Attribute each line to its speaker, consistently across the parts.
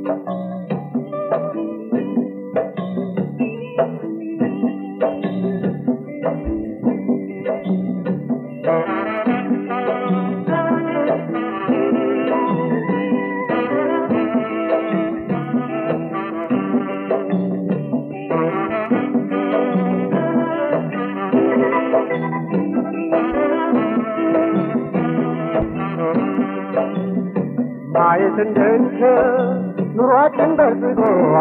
Speaker 1: ማየት እንድንችል ኑሯችን በርዝቶ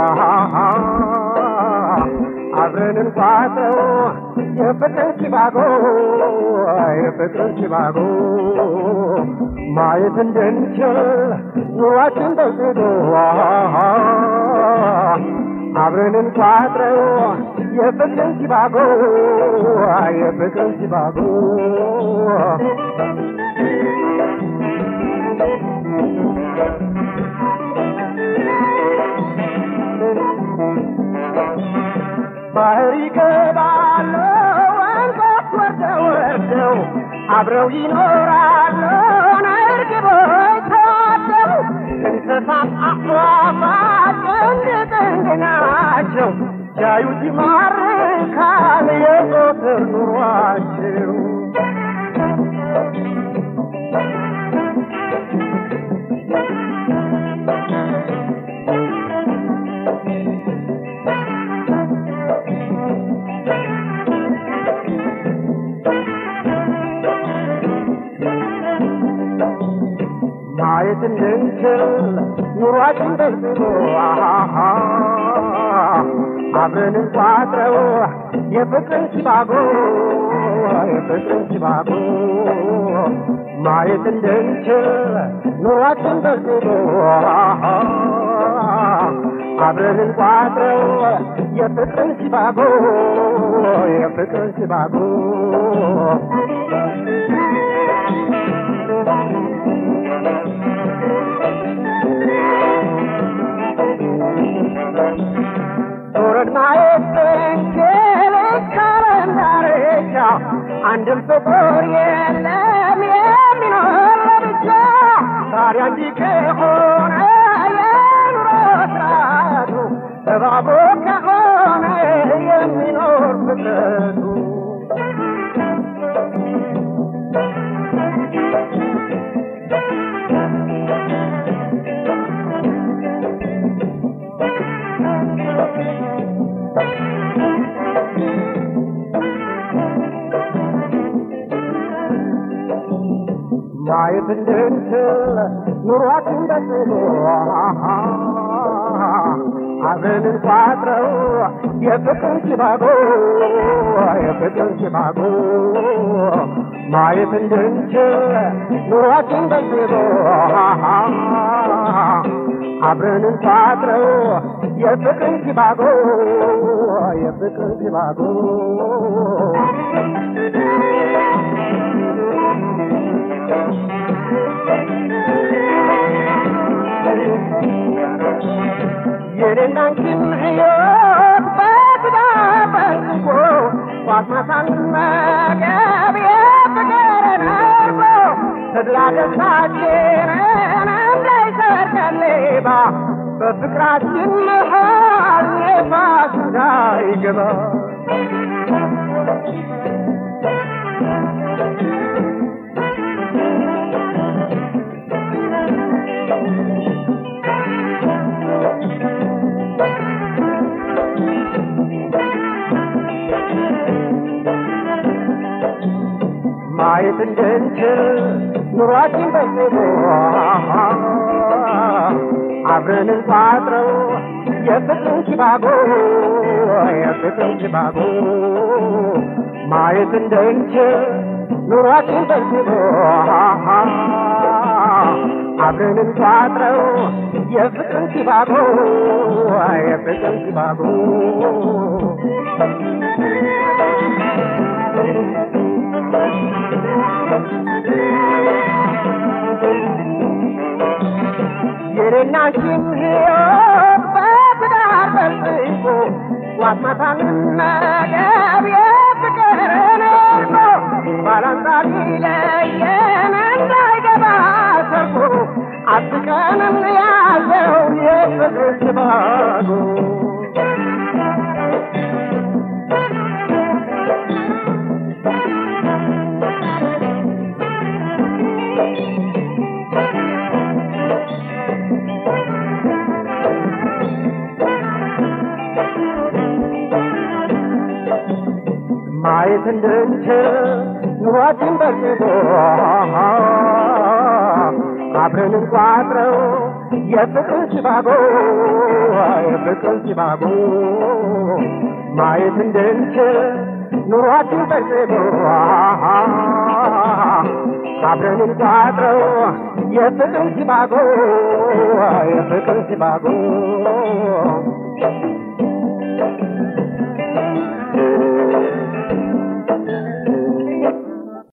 Speaker 1: አብረን እንቋጠው የፍቅር ሲባጎ የፍቅር ሲባጎ ማየት እንድንችል ኑሯችን በርዝቶ አብረን እንቋጥረው የፍቅር ሲባጎ የፍቅር ሲባጎ ባህር ይገባሉ ወንዞች ወርደው ወርደው አብረው ይኖራሉ እርግቦች ተዋደው እንስሳት አዕዋፋት ጥንድ ጥንድ ናቸው ሲያዩት ይማርካል የዘወትር ኑሯቸው ማየት እንድንችል ኑሯችን በዝቶ አብረን እንቋጥረው የፍቅርን ሲባጎ የፍቅርን ሲባጎ ማየት እንድንችል ኑሯችን በዝቶ አብረን እንቋጥረው የፍቅርን ሲባጎ የፍቅርን ሲባጎ ዞረን ማየት ብንችል ካለንዳርቻ አንድም ፍጡር የለም የሚኖር ለብቻ ታዲያ እንዲህ ከሆነ የኑሮ ስርዓቱ እባቡ ከሆነ የሚኖር ፍጥረቱ ማየት እንድንችል ኑሯችን በጽሎ አብረን እንቋጥረው የፍቅር ሲባጎ የፍቅር ሲባጎ ማየት እንድንችል ኑሯችን በጽሎ አብረን እንቋጥረው የፍቅር ሲባጎ የፍቅር ሲባጎ የኔና አንቺን ሕይወት በትዳር በልቆ ጧት ማታ እንመገብ የፍቅርን እርጎ ተድላ ደስታችንን እንዳይሰርቀን ሌባ በፍቅራችን መሃል ነፋስ እንዳይገባ ማየት እንድንችል ኑሯችን በጽሎ አብረን እንቋጥረው የፍቅርን ሲባጎ የፍቅርን ሲባጎ ማየት እንድንችል ኑሯችን በጽሎ አብረን እንቋጥረው የፍቅርን ሲባጎ የፍቅርን ሲባጎ የኔና አንቺን ሕይወት በትዳር በልጽጎ ጧት ማታ እንመገብ የፍቅርን እርጎ ባላንጣ ሊለየን እንዳይገባ ሰርጎ አጥቀን እንያዘው የፍቅር ሲባጎ ማየት እንድንችል ኑሯችን በርትቶ አብረን እንቋጥረው የፍቅር ሲባጎ የፍቅር ሲባጎ ማየት እንድንችል ኑሯችን በርትቶ አብረን እንቋጥረው የፍቅር ሲባጎ የፍቅር ሲባጎ